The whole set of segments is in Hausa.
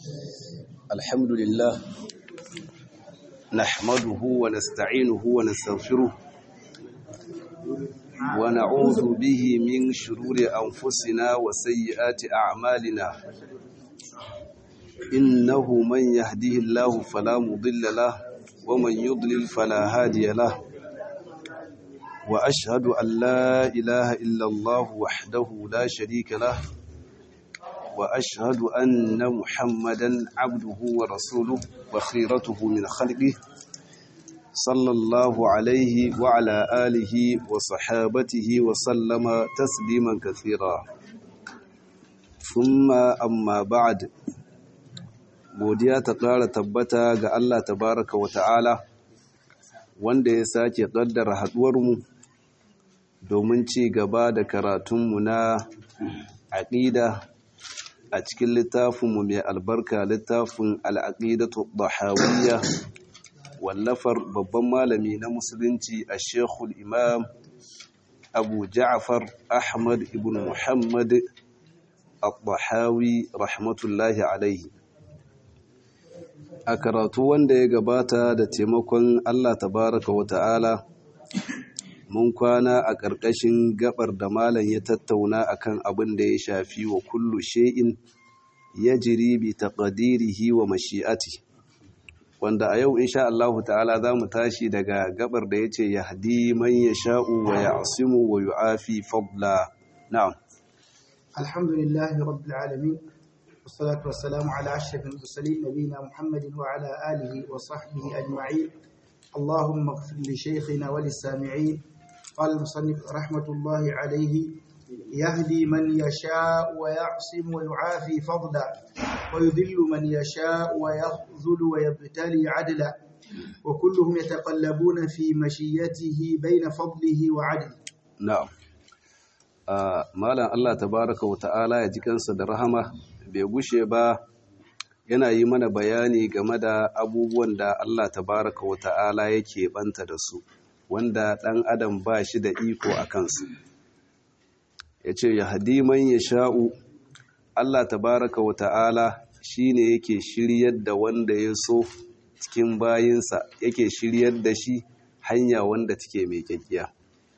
الحمد لله نحمده ونستعينه ونستغفره ونعوذ به من شرور أنفسنا وسيئات أعمالنا إنه من يهده الله فلا مضل له ومن يضلل فلا هادي له وأشهد أن لا إله إلا الله وحده لا شريك له وأشهد أن محمدا عبده ورسوله وخيرته من خلقه صلى الله عليه وعلى آله وصحابته وسلم تسليما كثيرا ثم أما بعد godiya ta ƙara tabbata ga Allah tabaraka wa ta'ala wanda ya sake ƙaddara haɗuwarmu domin ci gaba da karatunmu na aƙida a cikin littafinmu mai albarka littafin al'aƙidatu bahawiyya wallafar babban malami na musulunci a shekul imam abu ja'afar ahmad ibn muhammad al-bahawi rahmatullahi alaihi a karatu wanda ya gabata da taimakon allah tabaraka wa ta'ala mun kwana a ƙarƙashin gabar da malam ya tattauna akan abin da ya shafi wa kullu shay'in yajri bi taqdirihi wa mashi'ati wanda a yau insha Allah ta'ala zamu tashi daga gabar da yace yahdi man yasha'u wa ya'simu wa yu'afi fadla na'am alhamdulillahi rabbil alamin والصلاة والسلام على أشرف المرسلين نبينا محمد وعلى آله وصحبه أجمعين اللهم اغفر لشيخنا وللسامعين قال المصنف رحمة الله عليه يهدي من يشاء ويعصم ويعافي فضلا ويذل من يشاء ويخذل ويبتلي عدلا وكلهم يتقلبون في مشيته بين فضله وعدله na'am a malam Allah tabaraka wa ta'ala ya ji kansa da rahama bai gushe ba yana yi mana bayani game da abubuwan da Allah tabaraka wa ta'ala yake banta da su wanda ɗan adam ba shi da iko a kansu ya ce ya hadiman ya sha'u Allah tabaraka wa ta'ala shi ne yake shiryar da wanda ya so cikin bayinsa yake shiryar da shi hanya wanda take mai kyakkiya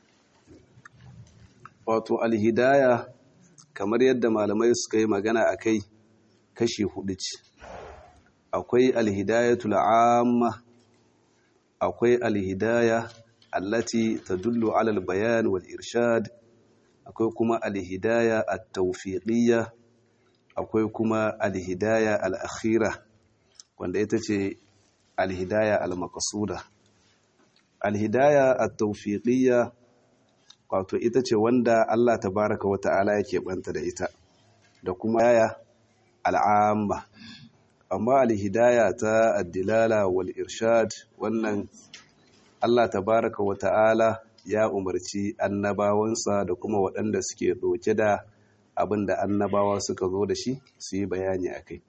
wato alhidaya kamar yadda malamai suka yi magana a kai kashi hudu ce akwai alhidayatul amma akwai alhidaya allati tadullu ala albayan wal irshad akwai kuma alhidaya at-tawfiqiyya akwai kuma alhidaya al-akhira wanda ita ce alhidaya al-maqsuda alhidaya at-tawfiqiyya wato ita ce wanda Allah tabaraka wa ta'ala yake banta da ita da kuma yaya al'amma amma alhidaya ta addilala wal irshad wannan Allah tabaraka wa ta'ala ya umarci annabawansa da kuma waɗanda suke ɗauke da abin da annabawa suka zo da shi su yi bayani a kai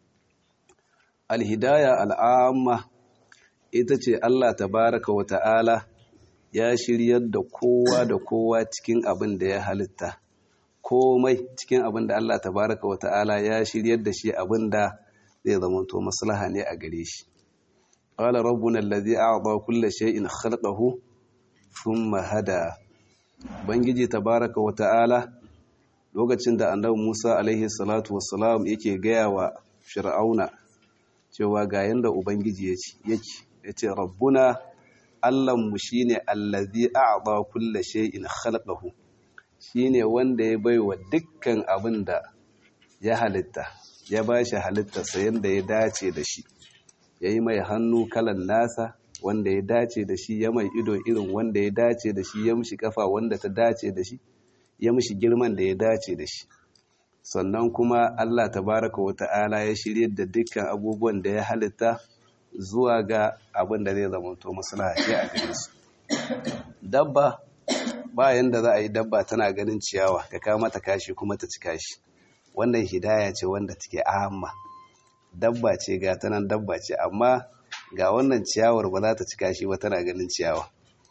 alhidaya al'amma ita ce Allah tabaraka wa ta'ala ya shiryar da kowa da kowa cikin abin da ya halitta komai cikin abin da Allah tabaraka wa ta'ala ya shiryar da shi abin da zai zamanto maslaha ne a gare shi qala rabbuna allazi a'ta kulla shay'in khalaqahu thumma hada bangiji tabaraka wa ta'ala lokacin da annabi Musa alaihi salatu wassalam yake gaya wa fir'auna cewa ga yanda ubangiji yake yace rabbuna Allahnmu shi ne allazi a'ba kulla shay'in khalaqahu shine wanda ya baiwa dukkan abin da ya halitta ya bashi halittarsa yanda ya dace da shi yayi mai hannu kalan nasa wanda ya dace da shi ya mai ido irin wanda ya dace da shi ya mishi kafa wanda ta dace da shi ya mishi girman da ya dace da shi sannan kuma Allah tabaraka wa ta'ala ya shirye da dukkan abubuwan da ya halitta zuwa ga abin da zai zamanto maslaha ce a gare su dabba bayan da za a yi dabba tana ganin ciyawa ka kawo mata kashi kuma ta ci kashi wannan hidaya ce wanda take amma dabba ce ga ta nan dabba ce amma ga wannan ciyawar ba za ta ci kashi ba tana ganin ciyawa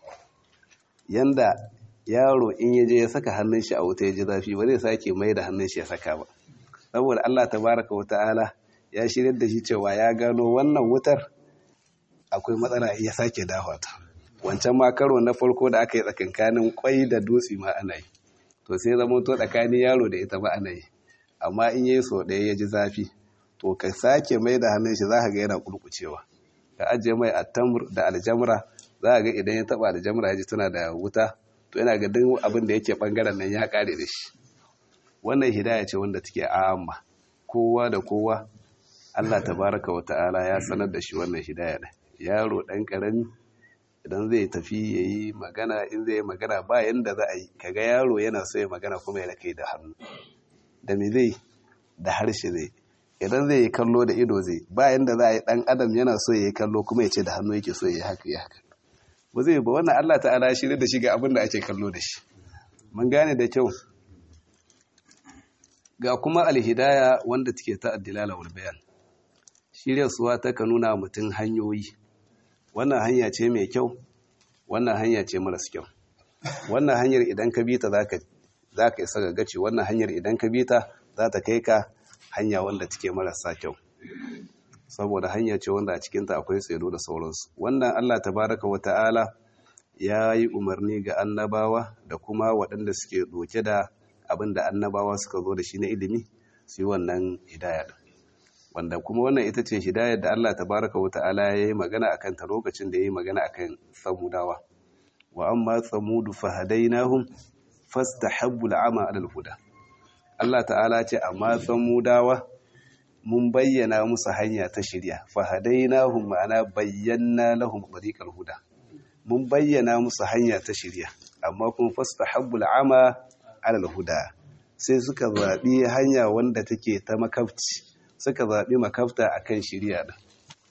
yanda yaro in ya je ya saka hannun shi a wuta ya ji zafi ba zai sake mai da hannun shi ya saka ba saboda Allah tabaraka wa ta'ala ya shiryar da shi cewa ya gano wannan wutar akwai matsala ya sake dawa ta wancan ma karo na farko da aka yi tsakankanin kwai da dutse ma ana yi to sai zama to tsakanin yaro da ita ba ana yi amma in yi so ɗaya ya ji zafi to ka sake mai da hannun shi za ka ga yana kulkucewa ka ajiye mai attamur da aljamra za ka ga idan ya taba aljamra ya ji tana da wuta to yana ga duk abin da yake bangaren nan ya kare da shi wannan hidaya ce wanda take amma kowa da kowa Allah tabaraka wa ta'ala ya sanar da shi wannan hidaya da yaro dan karami idan zai tafi yayi magana in zai magana ba yanda za a yi kaga yaro yana so ya magana kuma ya kai da hannu da me zai da harshe zai idan zai yi kallo da ido zai ba yanda za a yi dan adam yana so ya yi kallo kuma ya ce da hannu yake so ya yi haka ya haka ba zai ba wannan Allah ta'ala shi da shi ga abin da ake kallo da shi mun gane da kyau ga kuma alhidaya wanda take ta addilala wal bayan shirya suwa ta ka nuna mutum hanyoyi wannan hanya ce mai kyau wannan hanya ce maras kyau wannan hanyar idan ka bi ta zaka zaka isa ga gaci wannan hanyar idan ka bi ta za ta kai ka hanya wanda take marasa kyau saboda hanya ce wanda a cikinta akwai tsero da sauransu wannan Allah tabaraka wa ta'ala ya yi umarni ga annabawa da kuma waɗanda suke doke da abin da annabawa suka zo da shi na ilimi su yi wannan hidaya wanda kuma wannan ita ce hidayar da Allah tabaraka wa ta'ala ya yi magana a kanta lokacin da ya yi magana a kan samudawa wa amma samudu fahadainahum fastahabbu al'ama alal huda Allah ta'ala ce amma samudawa mun bayyana musu hanya ta shirya fahadainahum ma'ana bayyana lahum tariqal huda mun bayyana musu hanya ta shirya amma kuma fastahabbu al'ama alal huda sai suka zabi hanya wanda take ta makafci suka zabi makafta akan shirya din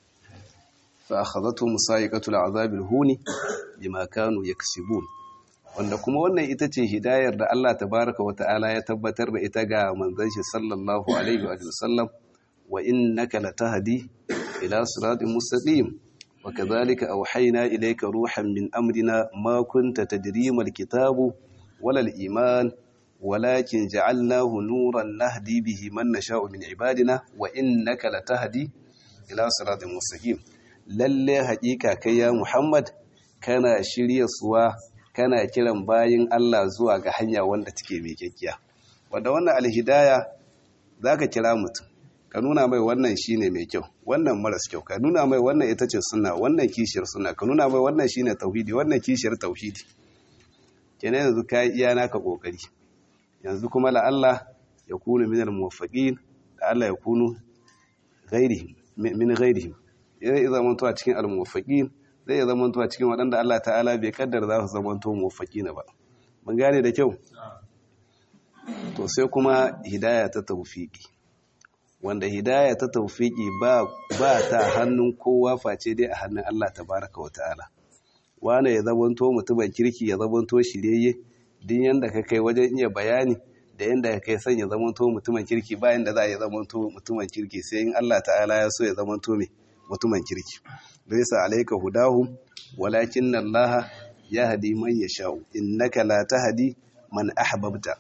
fa akhadhatu musayiqatu al'azabil huni bima kanu yaksibun wanda kuma wannan ita ce hidayar da Allah tabaraka wa ta'ala ya tabbatar da ita ga manzon shi sallallahu alaihi wa sallam wa innaka latahdi ila siratin mustaqim wa kadhalika awhayna ilayka ruhan min amrina ma kunta tadri mal kitabu wala al iman walakin ja'alnahu nuran nahdi bihi man nasha'u min ibadina wa innaka latahdi ila siratin mustaqim lalle haƙiƙa kai ya Muhammad kana shirya suwa kana kiran bayin Allah zuwa ga hanya wanda take mai kyakkiya wanda wannan alhidaya zaka kira mutum ka nuna mai wannan shine mai kyau wannan maras kyau ka nuna mai wannan ita ce sunna wannan kishiyar sunna ka nuna mai wannan shine tauhidi wannan kishiyar tauhidi kenan yanzu kai iya naka kokari yanzu kuma la Allah ya kunu minal muwaffaqin da Allah ya kunu ghairihim min ghairihim zai zama a cikin al-muwaffaqin zai zama a cikin waɗanda Allah ta'ala bai kaddara za su zama to muwaffaqina ba mun gane da kyau to sai kuma hidaya ta tawfiki wanda hidaya ta tawfiki ba ba ta hannun kowa face dai a hannun Allah tabaraka wa ta'ala wane ya zama to mutumin kirki ya zama to shirye din yanda ka kai wajen iya bayani da yanda ka kai son ya zama to mutumin kirki bayan da za ya zama to mutumin kirki sai in Allah ta'ala ya so ya zama to me mutumin kirki laysa alayka hudahum walakin Allah yahdi man yasha'u innaka la tahdi man ahbabta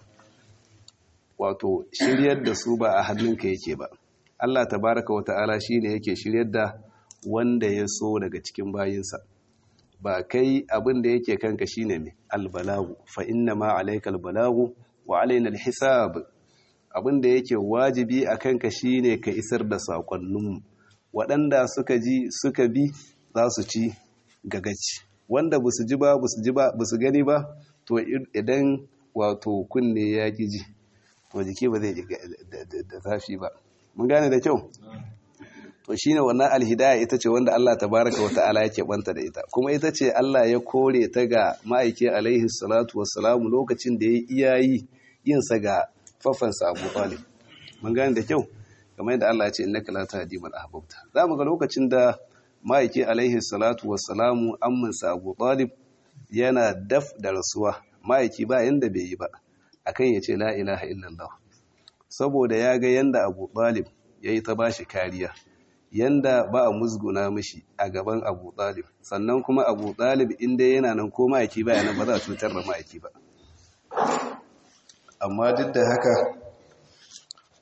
wato shiryar da su ba a hannunka yake ba Allah tabaraka wata'ala shine yake shiryar da wanda ya so daga cikin bayinsa ba kai abin da yake kanka shine mai albalagu fa inna ma alayka albalagu wa alaina alhisab abin da yake wajibi a kanka shine ka isar da sakonninmu waɗanda suka ji suka bi za su ci gagaci wanda ba su ji ba ba su ji ba ba su gani ba to idan wato kunne ya ki ji to jiki ba zai da zafi ba mun gane da kyau to shine wannan alhidaya ita ce wanda Allah tabaraka wa ta'ala yake banta da ita kuma ita ce Allah ya kore ta ga ma'aiki alaihi salatu wassalamu lokacin da ya iyayi yin sa ga fafansa Abu Talib mun gane da kyau kamar yadda Allah ya ce innaka la tahdi man ahbabta zamu ga lokacin da ma'aiki alaihi salatu wassalamu amminsa Abu Talib yana daf da rasuwa ma'aiki ba yanda bai yi ba akan ya ce la ilaha illallah saboda ya ga yanda Abu Talib yayi ta bashi kariya yanda ba a musguna mishi a gaban Abu Talib sannan kuma Abu Talib inda yana nan ko ma'aiki ba yana ba za a cutar da ma'aiki ba amma duk da haka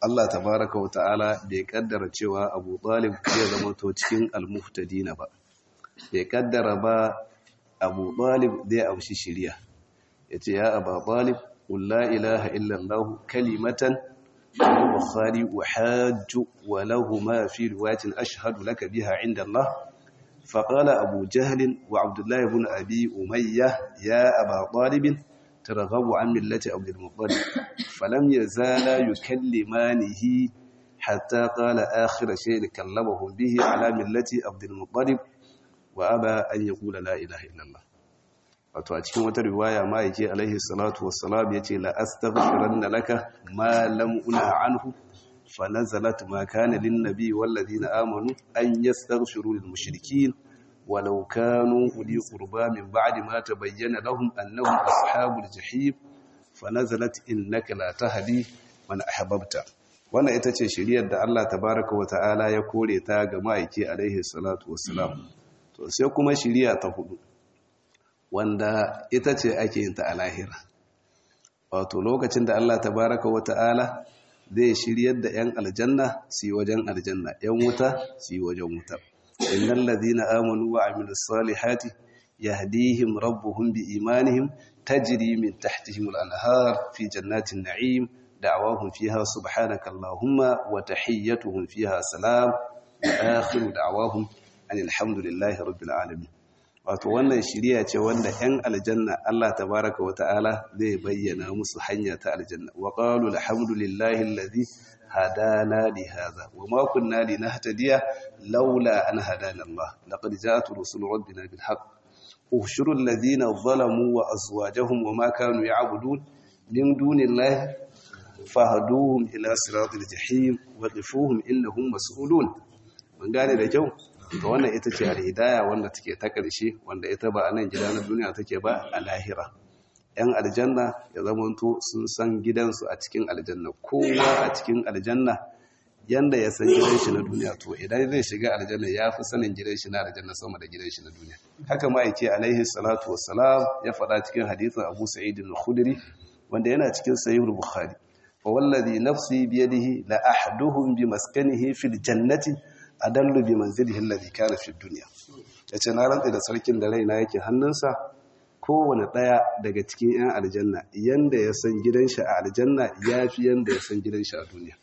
Allah tabaraka wa ta'ala bai kaddara cewa Abu Talib zai zama to cikin al-muhtadina ba bai kaddara ba Abu Talib zai amshi shiriya yace ya Abu Talib qul la ilaha illa Allah kalimatan al-bukhari wa hajj wa lahu ma fi riwayatin ashhadu laka biha inda Allah فقال أبو جهل وعبد الله بن أبي أمية يا أبا طالب ترغب عن ملة عبد المطلب فلم يزالا يكلمانه حتى قال آخر شيء كلمهم به على ملة عبد المطلب وأبى أن يقول لا إله إلا الله wato a cikin wata riwaya ma yake alaihi salatu wassalam yace la astaghfiranna laka ma lam unha anhu fa nazalat ma kana lin nabi wal ladina amanu an yastaghfiru lil mushrikeen walau kanu uli qurba min ba'di ma tabayyana lahum annahum ashabul jahim fa nazalat innaka la tahdi man ahbabta wannan ita ce shiriyar da Allah tabaaraka wa ta'ala ya kore ta ga ma'aiki alaihi salatu wassalam to sai kuma shiriya ta hudu wanda ita ce ake yin ta a lahira wato lokacin da Allah tabaraka wa ta'ala zai shiryar da 'yan aljanna su yi wajen aljanna 'yan wuta su yi wajen wuta innal ladhina amanu wa amilus salihati yahdihim rabbuhum bi imanihim tajri min tahtihim al-anhar fi jannatin na'im da'awahum fiha subhanaka allahumma wa tahiyyatuhum fiha salam wa akhiru da'awahum anil hamdulillahi rabbil alamin wato wannan shiriya ce wanda 'yan aljanna Allah tabaraka wa ta'ala zai bayyana musu hanya ta aljanna wa qalu alhamdulillahi alladhi hadana li hadha wa ma kunna linahtadiya laula an hadana Allah laqad ja'at rusul rabbina bil haqq ushuru alladhina zalamu wa azwajuhum wa ma kanu ya'budun min dunillahi fahduhum ila siratil jahim wa qifuhum innahum mas'ulun mun gane da kyau to wannan ita ce alhidaya wanda take ta ƙarshe wanda ita ba a nan gida na duniya take ba a lahira yan aljanna ya zamanto sun san gidansu a cikin aljanna kowa a cikin aljanna yanda ya san gidan shi na duniya to idan zai shiga aljanna ya fi sanin gidan shi na aljanna sama da gidan shi na duniya haka ma yake alaihi salatu wassalam ya faɗa cikin hadisin Abu Sa'id al-Khudri wanda yana cikin sahih al-Bukhari fa wallazi nafsi biyadihi la ahduhum bi maskanihi fil jannati adallu bi manzilihi alladhi kana fi dunya yace na rantsa da sarkin da raina yake hannunsa kowane daya daga cikin yan aljanna yanda ya san gidan shi a aljanna yafi yanda ya san gidan shi a duniya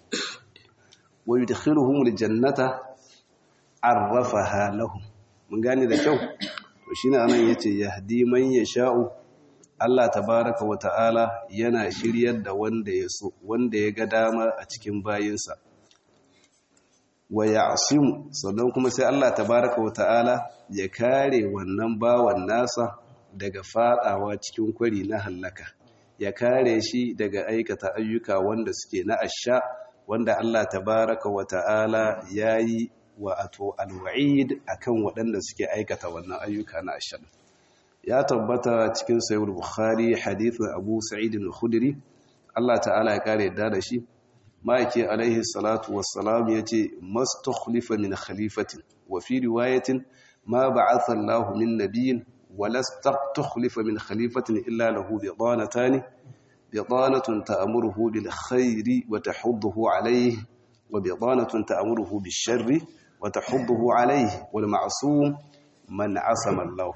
wa yudkhiluhum aljannata arrafaha lahum mun gane da kyau to shine anan yace yahdi man yasha'u Allah tabaraka wa ta'ala yana shiryar da wanda ya so wanda ya ga dama a cikin bayinsa wa ya'simu sannan kuma sai Allah tabaraka wa ta'ala ya kare wannan bawan nasa daga fadawa cikin kwari na hallaka ya kare shi daga aikata ayyuka wanda suke na asha wanda Allah tabaraka wa ta'ala yayi wa ato alwa'id akan waɗanda suke aikata wannan ayyuka na asha ya tabbata cikin sahih bukhari hadithin Abu Sa'id al-Khudri Allah ta'ala ya kare da da shi ma'aiki alaihi salatu wassalam ya ce mastukhlifa min khalifatin wa fi riwayatin ma ba'atha Allahu min nabiyyin wa lastukhlifa min khalifatin illa lahu bidanatan bidanatun ta'muruhu bil khairi wa tahudduhu alayhi wa bidanatun ta'muruhu bis sharri wa tahudduhu alayhi wal ma'sum man asama Allah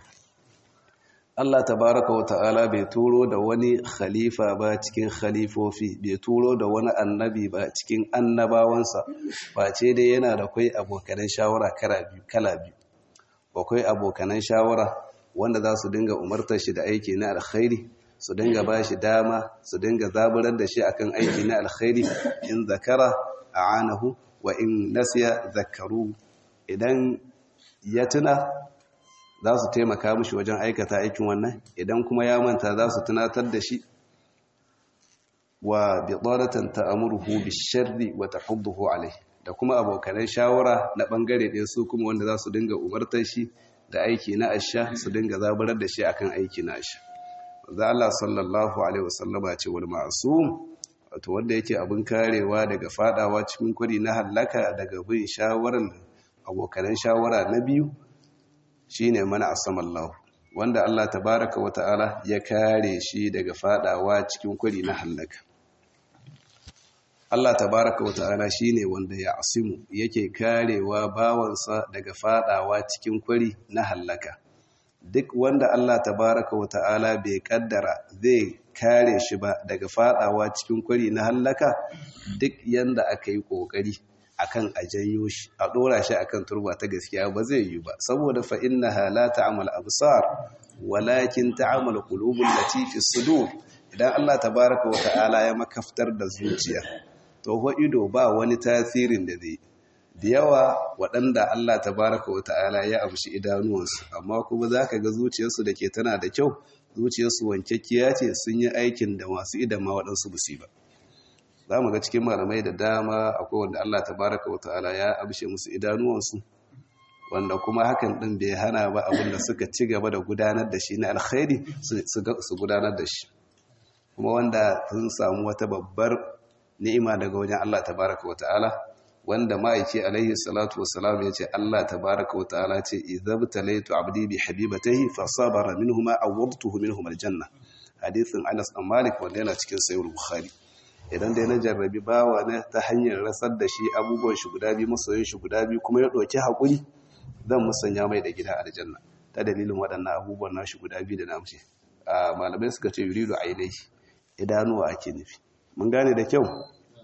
Allah tabaraka wa ta'ala bai turo da wani khalifa ba cikin khalifofi bai turo da wani annabi ba cikin annabawansa ba ce dai yana da kai abokanan shawara kala biyu akwai abokanan shawara wanda za su dinga umartar shi da aiki na alkhairi su dinga ba shi dama su dinga zaburar da shi akan aiki na alkhairi in zakara a'anahu wa in nasiya zakaru idan ya tuna za su taimaka mushi wajen aikata aikin wannan idan kuma ya manta za su tunatar da shi wa bidaratan ta'amuruhu bisharri wa tahudduhu alayhi da kuma abokanan shawara na bangare ɗaya su kuma wanda za su dinga umartar shi da aiki na asha su dinga zaburar da shi akan aiki na asha za Allah sallallahu alaihi wasallama ce wal ma'sum wato wanda yake abin karewa daga fadawa cikin kuri na halaka daga bin shawarar abokanan shawara na biyu shine mana asamallahu wanda Allah tabaraka wa ta'ala ya kare shi daga fadawa cikin kwari na halaka Allah tabaraka wa ta'ala shine wanda ya asimu yake karewa bawansa daga fadawa cikin kwari na hallaka duk wanda Allah tabaraka wa ta'ala bai kaddara zai kare shi ba daga fadawa cikin kwari na hallaka duk yanda aka yi kokari akan a janyo shi a dora shi akan turba ta gaskiya ba zai yi ba saboda fa innaha la ta'mal absar walakin ta'mal qulubul lati fi sudur idan Allah tabaraka wa ta'ala ya makaftar da zuciya to ho ido ba wani tasirin da zai da yawa waɗanda Allah tabaraka wa ta'ala ya amshi idanuwansu amma kuma zaka ga zuciyarsu da ke tana da kyau zuciyarsu wankekkiya ce sun yi aikin da masu idan ma waɗansu busi ba za mu ga cikin malamai da dama akwai wanda Allah tabaraka wa ta'ala ya amshe musu idanuwansu wanda kuma hakan ɗin bai hana ba abin da suka ci gaba da gudanar da shi na alkhairi su gudanar da shi kuma wanda sun samu wata babbar ni'ima daga wajen Allah tabaraka wa ta'ala wanda ma'aiki alaihi salatu wassalam ya ce Allah tabaraka wa ta'ala ce idhabtalaitu abdi bi habibatihi fa sabara minhuma awwadtuhu minhum aljanna hadithin Anas bin Malik wanda yana cikin sahih Bukhari idan dai na jarrabi bawa na ta hanyar rasar da shi abubuwan shi guda biyu masoyin shi guda biyu kuma ya ɗauki haƙuri zan musanya mai da gida aljanna ta dalilin waɗannan abubuwan nashi guda biyu da namce a malamai suka ce yuridu ainihi idanuwa ake nufi mun gane da kyau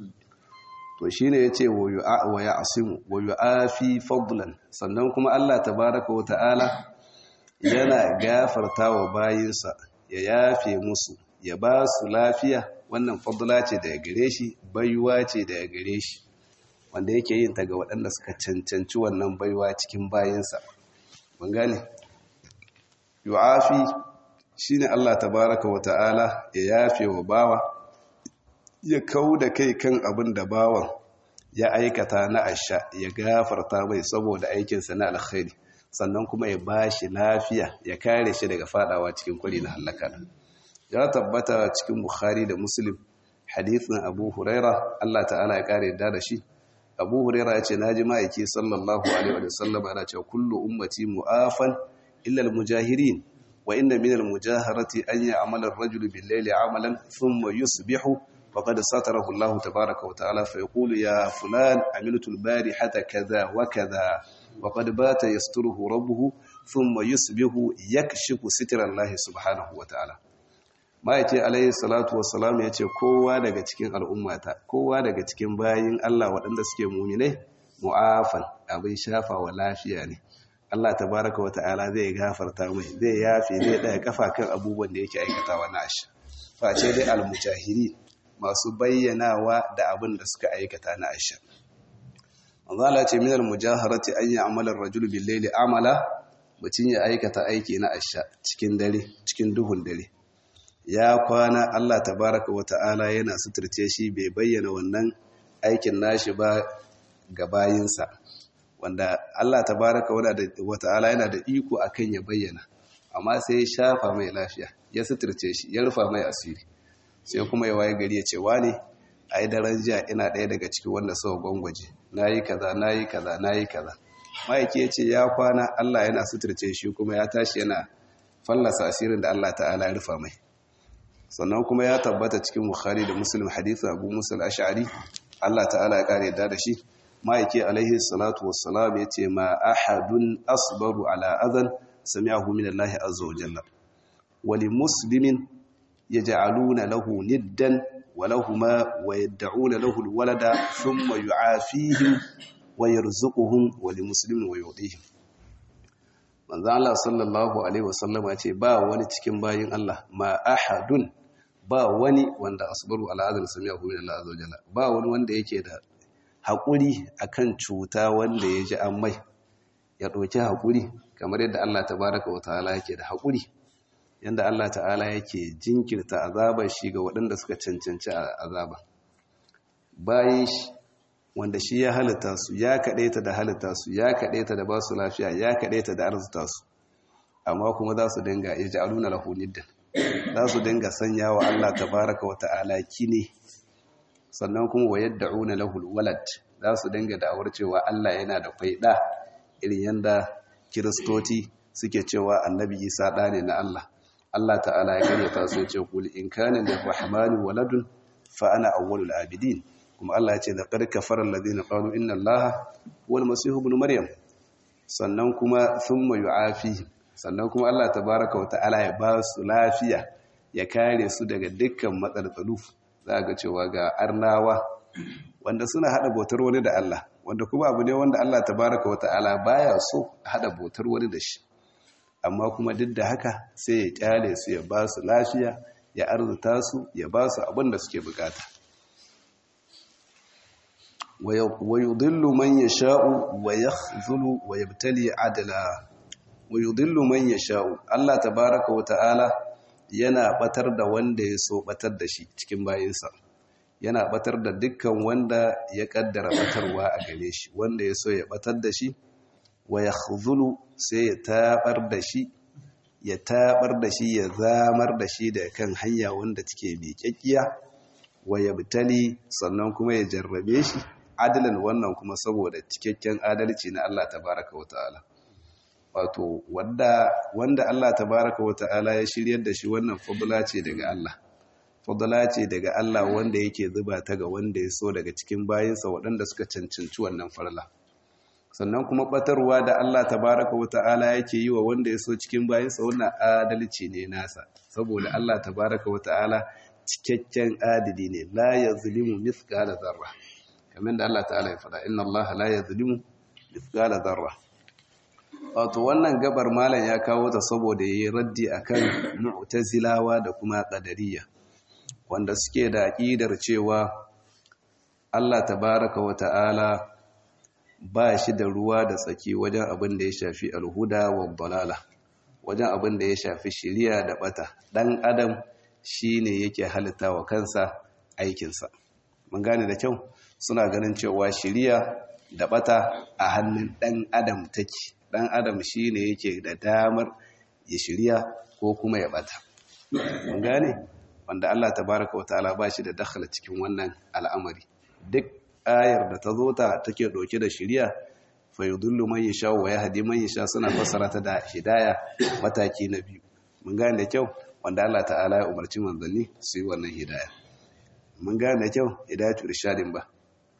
to shine yace wa ya asimu wa yu'afi fadlan sannan kuma Allah tabaaraka wa ta'ala yana gafarta wa bayinsa ya yafe musu ya ba su lafiya wannan fadla ce daga gare shi baiwa ce daga gare shi wanda yake yin ta ga waɗanda suka cancanci wannan baiwa cikin bayinsa mun gane yu'afi shine Allah tabaaraka wa ta'ala ya yafe wa bawa ya kau da kai kan abin da bawan ya aikata na asha ya gafarta mai saboda aikinsa na alkhairi sannan kuma ya ba shi lafiya ya kare shi daga fadawa cikin kwari na halaka ya tabbata cikin bukhari da muslim hadithin abu huraira allah ta'ala ya kare da da shi abu huraira ya ce na ji ma'aiki sallallahu alaihi wa sallam ana cewa kullu ummati mu'afan illa al-mujahirin wa inna min al-mujaharati an ya'mala ar-rajulu bil-layli 'amalan thumma yusbihu فقد ستره الله تبارك وتعالى فيقول يا فلان عملت البارحة كذا وكذا وقد بات يستره ربه ثم يصبح يكشف ستر الله سبحانه وتعالى ma yace alayhi salatu wassalam yace kowa daga cikin al'ummata kowa daga cikin bayin Allah waɗanda suke mu'minai mu'afan abin shafa wa lafiya ne Allah tabaraka wa ta'ala zai gafarta mai zai yafe zai daya kafa kan abubuwan da yake aikatawa na ashi face dai al-mujahiri masu bayyanawa da abin da suka aikata na aisha. Manzala ce minar mujaharati an yi amalar rajul billaili amala mutum ya aikata aiki na aisha cikin dare cikin duhun dare. Ya kwana Allah tabaraka wa ta'ala yana suturce shi bai bayyana wannan aikin nashi ba ga bayinsa. Wanda Allah tabaraka wa ta'ala yana da iko akan ya bayyana, amma sai ya shafa mai lafiya, ya suturce shi, ya rufa mai asiri. sai kuma ya waye gari ya ce wani a yi daren jiya ina ɗaya daga cikin wanda sau gwangwaje na yi kaza na yi kaza na yi kaza ma'aiki ya ce ya kwana allah yana suturce shi kuma ya tashi yana fallasa asirin da allah ta'ala ya rufa mai sannan kuma ya tabbata cikin bukhari da muslim hadithu abu musul ash'ari allah ta'ala ya kare da shi ma'aiki alaihi salatu wassalam ya ce ma ahadun asbaru ala azan sami'ahu min allahi azza wa jalla wali muslimin يجعلون له ندا ولهما ويدعون له الولد ثم يعافيهم ويرزقهم ولمسلم ويعطيهم manzo Allah sallallahu alaihi wasallam ya ce ba wani cikin bayin Allah ma ahadun ba wani wanda asbaru ala azal sami'ahu min Allah azza wajalla ba wani wanda yake da hakuri akan cuta wanda ya ji an mai ya ɗauki hakuri kamar yadda Allah tabaraka wa ta'ala yake da hakuri yadda Allah ta'ala yake jinkirta azabar shi ga waɗanda suka cancanci azaba bayan shi wanda shi ya halitta su ya kaɗaita da halitta su ya kaɗaita da ba su lafiya ya kaɗaita da arzuta su amma kuma za su dinga ya ji aluna lahunidda za su dinga sanya wa Allah tabaraka wa ta'ala kine sannan kuma wa yadda una lahul walad za su dinga da'awar cewa Allah yana da kwaiɗa irin yadda kiristoci suke cewa annabi isa ɗa ne na Allah Allah ta'ala ya karyata su ce kul in kana lirrahmani waladun fa ana awwalul abidin kuma Allah ya ce da qad kafara alladhina qalu inna allaha huwal masih ibn maryam sannan kuma thumma yu'afi sannan kuma Allah tabaaraka wa ta'ala ya ba su lafiya ya kare su daga dukkan matsaltsalu za ga cewa ga arnawa wanda suna hada bautar wani da Allah wanda kuma abu ne wanda Allah tabaaraka wa ta'ala baya so hada bautar wani da shi amma kuma duk da haka sai ya kyale su ya ba su lafiya ya arzuta su ya ba su abin da suke bukata wa yudillu man yasha'u wa yakhzulu wa yabtali adla wa yudillu man yasha'u Allah tabaaraka wa ta'ala yana batar da wanda ya so batar da shi cikin bayinsa yana batar da dukkan wanda ya kaddara batarwa a gare shi wanda ya so ya batar da shi wa yakhzulu sai ya tabar da shi ya tabar da shi ya zamar da shi da kan hanya wanda take miƙaƙiya wa yabtali sannan kuma ya jarrabe shi adalan wannan kuma saboda cikakken adalci na Allah tabaraka wa ta'ala wato wanda wanda Allah tabaraka wa ta'ala ya shiryar da shi wannan fadla ce daga Allah fadla ce daga Allah wanda yake zuba ta ga wanda ya so daga cikin bayinsa waɗanda suka cancanci wannan farla sannan kuma batarwa da Allah tabaraka wa ta'ala yake yi wa wanda ya so cikin bayinsa wannan adalci ne nasa saboda Allah tabaraka wa ta'ala cikakken adili ne la yazlimu mithqala dharra kamar da Allah ta'ala ya faɗa inna Allah la yazlimu mithqala dharra wato wannan gabar malam ya kawo ta saboda yayi raddi akan mu'tazilawa da kuma qadariyya wanda suke da aqidar cewa Allah tabaraka wa ta'ala ba shi da ruwa da tsaki wajen abin da ya shafi alhuda wa dalala wajen abin da ya shafi shiriya da bata dan adam shine yake halitta wa kansa aikinsa mun gane da kyau suna ganin cewa shiriya da bata a hannun dan adam take dan adam shine yake da damar ya shiriya ko kuma ya bata mun gane wanda Allah tabaraka wa ta'ala ba shi da dakhala cikin wannan al'amari duk ayar da ta zo ta take ɗauke da shirya fa yudullu man yasha wa yahdi man yasha suna fassara ta da hidaya mataki na biyu mun gane da kyau wanda Allah ta'ala ya umarci manzanni su yi wannan hidaya mun gane da kyau hidayatu irshadin ba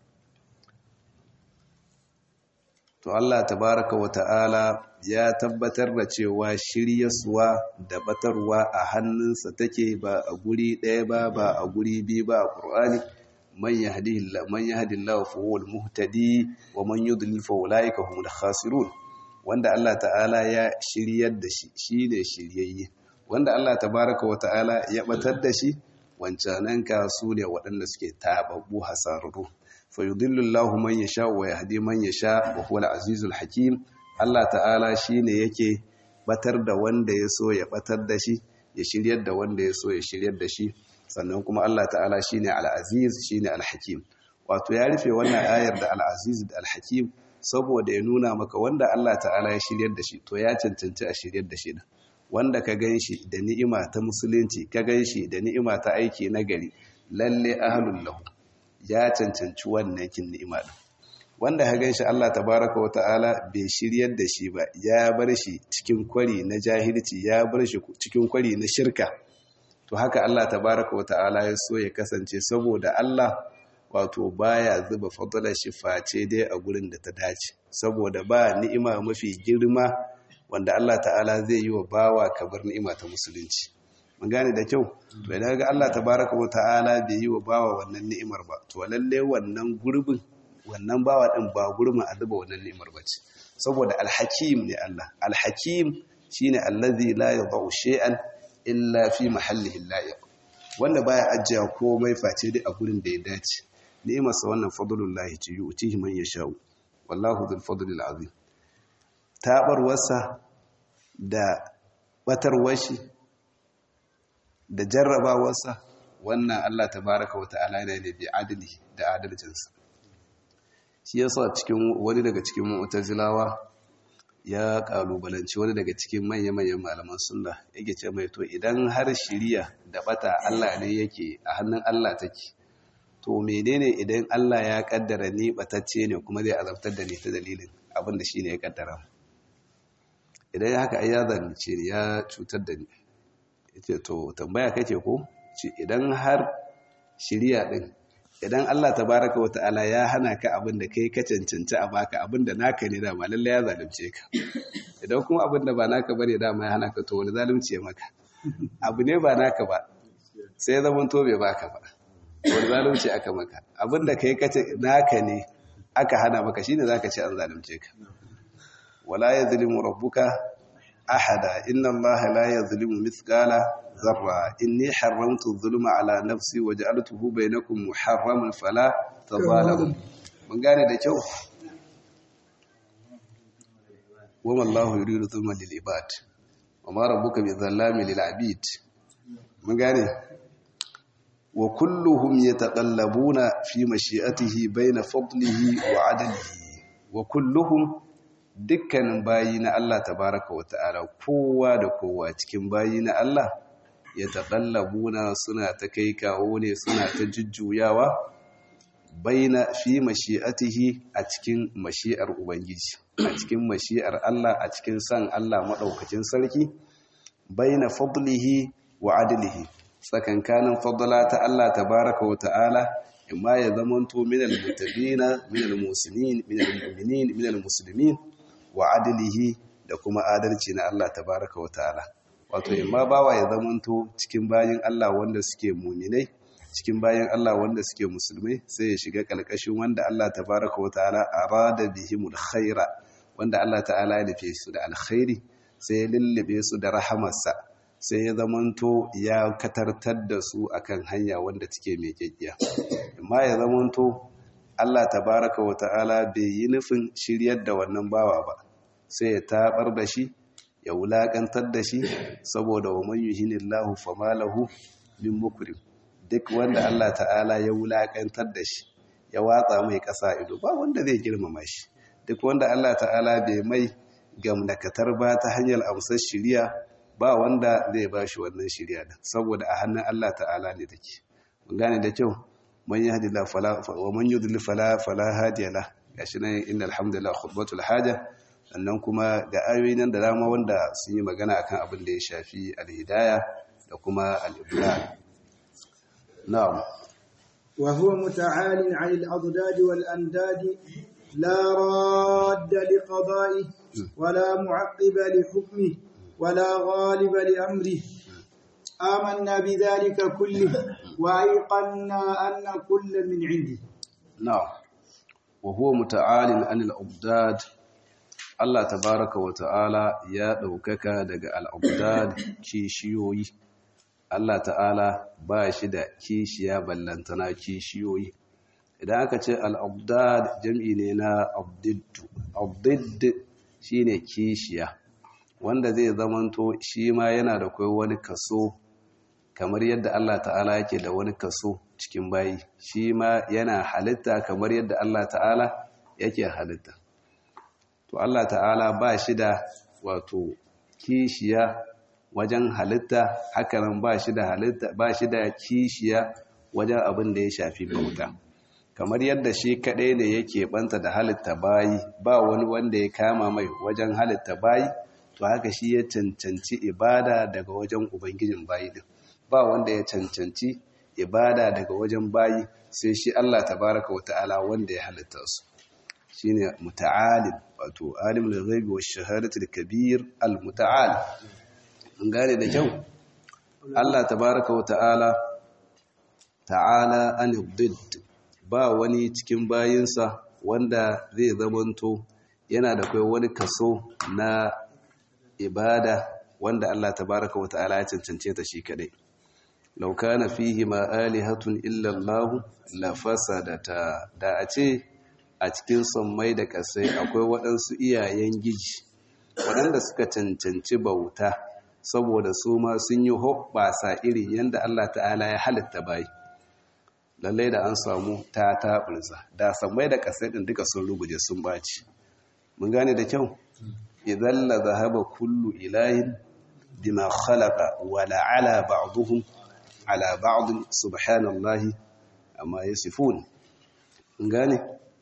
to Allah tabaraka wa ta'ala ya tabbatar da cewa shiryaswa da batarwa a hannunsa take ba a guri ɗaya ba ba a guri biyu ba a Qur'ani man yahdihillahu man yahdillahu fa huwal muhtadi wa man yudlil fa ulaika humul khasirun wanda Allah ta'ala ya shiryar da shi shine shiryayye wanda Allah tabaraka wa ta'ala ya batar da shi wancanan ka su ne waɗanda suke tababbu hasararru fa yudillu Allahu man yasha wa yahdi man yasha wa huwal azizul hakim Allah ta'ala shine yake batar da wanda ya so ya batar da shi ya shiryar da wanda ya so ya shiryar da shi sannan kuma Allah ta'ala shine al-aziz shine al-hakim wato ya rufe wannan ayar da al-aziz da al-hakim saboda ya nuna maka wanda Allah ta'ala ya shiryar da shi to ya cancanci a shiryar da shi wanda ka ganshi da ni'ima ta musulunci ka ganshi da ni'ima ta aiki na gari lalle ahlul lahu ya cancanci wannan kin ni'ima din wanda ka ganshi Allah tabaraka wa ta'ala bai shiryar da shi ba ya bar shi cikin kwari na jahilci ya bar shi cikin kwari na shirka to haka Allah tabaraka wa ta'ala ya so ya kasance saboda Allah wato baya zuba fadlar shi face dai a gurin da ta dace saboda ba ni'ima mafi girma wanda Allah ta'ala zai yi wa bawa kabar ni'ima ta musulunci mun gane da kyau to idan ga Allah tabaraka wa ta'ala bai yi wa bawa wannan ni'imar ba to lalle wannan gurbin wannan bawa din ba gurbin a zuba wannan ni'imar ba ce saboda alhakim ne Allah alhakim shine allazi la yadau shay'an illa fi mahallihi la'iq wanda baya ajiya komai face dai a gurin da ya dace ni'imarsa wannan fadlullahi ce yu'tihi man yasha'u wallahu dhul fadlil azim tabarwarsa da batarwashi da jarrabawarsa wannan Allah tabaraka wa ta'ala yana da bi adali da adalcinsa shi yasa cikin wani daga cikin mu'tazilawa ya kalubalanci wani daga cikin manya-manyan malaman sunna yake ce mai to idan har shiriya da bata Allah ne yake a hannun Allah take to menene idan Allah ya kaddara ni batacce ne kuma zai azabtar da ni ta dalilin abin da shine ya kaddara idan haka ai ya zalunce ni ya cutar da ni yace to tambaya kake ko ce idan har shiriya din idan Allah tabaraka wa ta'ala ya hana ka abin da kai ka cancanci a baka abin da naka ne dama lalle ya zalunce ka idan kuma abin da ba naka bane dama ya hana ka to wani zalunci ya maka abu ne ba naka ba sai ya zama to bai baka ba wani zalunci aka maka abin da kai kace naka ne aka hana maka shine zaka ce an zalunce ka wala yazlimu rabbuka ahada inna allaha la yazlimu mithqala ذرة إني حرمت الظلم على نفسي وجعلته بينكم محرما فلا تظالموا من قال ده كيو وما الله يريد ظلما للعباد وما ربك بظلام للعبيد من قال وكلهم يتقلبون في مشيئته بين فضله وعدله وكلهم dukkanin bayi na Allah tabaraka wa ta'ala kowa da kowa cikin bayi na Allah ya taƙallabuna suna ta kai kawo ne suna ta jujjuyawa baina fi mashi'atihi a cikin mashi'ar Ubangiji a cikin mashi'ar Allah a cikin san Allah maɗaukacin sarki baina fadlihi wa adlihi tsakankanin fadla ta Allah tabaraka wa ta'ala imma ya zamanto minal mutabina minal muslimin minal mu'minin minal muslimin wa adlihi da kuma adalci na Allah tabaraka wa ta'ala wato imma bawa ya zamanto cikin bayin Allah wanda suke muminai cikin bayin Allah wanda suke musulmai sai ya shiga kalkashin wanda Allah tabaraka wa ta'ala arada bihimul khaira wanda Allah ta'ala ya nufe su da alkhairi sai ya lullube su da rahamarsa sai ya zamanto ya katartar da su akan hanya wanda take mai kyakkiya amma ya zamanto Allah tabaraka wa ta'ala bai yi nufin shiryar da wannan bawa ba sai ya tabar da shi ya wulaƙantar da shi saboda wa man yuhinillahu fama lahu min mukrim duk wanda Allah ta'ala ya wulaƙantar da shi ya watsa mai ƙasa ido ba wanda zai girmama shi duk wanda Allah ta'ala bai mai gamnakatar ba ta hanyar amsar shiriya ba wanda zai ba shi wannan shiriya da saboda a hannun Allah ta'ala ne take mun gane da kyau man yahdi la fala wa man yudlil fala fala hadiya la gashi nan innal hamdalillah khutbatul haja sannan kuma ga ayoyi nan da dama wanda sun yi magana akan abin da ya shafi alhidaya da kuma al-iblan na'am wa huwa muta'alin 'anil adad wal andad la radda li qada'ihi wa la mu'aqqiba li hukmihi wa la ghaliba li amrihi آمنا بذلك كله وأيقنا أن كل من عنده نعم وهو متعال عن الأبداد Allah tabaraka wa ta'ala ya ɗaukaka daga al'abdad kishiyoyi, Allah ta'ala ba shi da kishiya ballantana kishiyoyi. Idan aka ce al'abdad jam'i ne na abdiddu, abdidd shi ne kishiya, wanda zai zamanto shi ma yana da kai wani kaso, kamar yadda Allah ta'ala yake da wani kaso cikin bayi, shi ma yana halitta kamar yadda Allah ta'ala yake halitta. to Allah ta'ala ba shi da wato kishiya wajen halitta hakanan ba shi da halitta ba shi da kishiya wajen abin da ya shafi bauta kamar yadda shi kaɗai ne yake banta da halitta bayi ba wani wanda ya kama mai wajen halitta bayi to haka shi ya cancanci ibada daga wajen ubangijin bayi din ba wanda ya cancanci ibada daga wajen bayi sai shi Allah tabaraka wa ta'ala wanda ya halitta su shine muta'alim wato alimul ghaibi wash shahadatul kabir al muta'al mun gane da kyau Allah tabaaraka wa ta'ala ta'ala an didd ba wani cikin bayinsa wanda zai zamanto yana da kai wani kaso na ibada wanda Allah tabaaraka wa ta'ala ya cancance ta shi kadai law kana fihi ma alihatun illa Allah la fasadata da a ce a cikin sammai da ƙasai akwai waɗansu iyayen giji waɗanda suka cancanci bauta saboda su ma sun yi hoɓɓasa irin yadda Allah ta'ala ya halitta bayi lallai da an samu ta taɓurza da sammai da ƙasai ɗin duka sun ruguje sun ɓaci mun gane da kyau idan la zahaba kullu ilahin bima khalaqa wa la'ala ba'dhum ala ba'd subhanallahi amma yasifun mun gane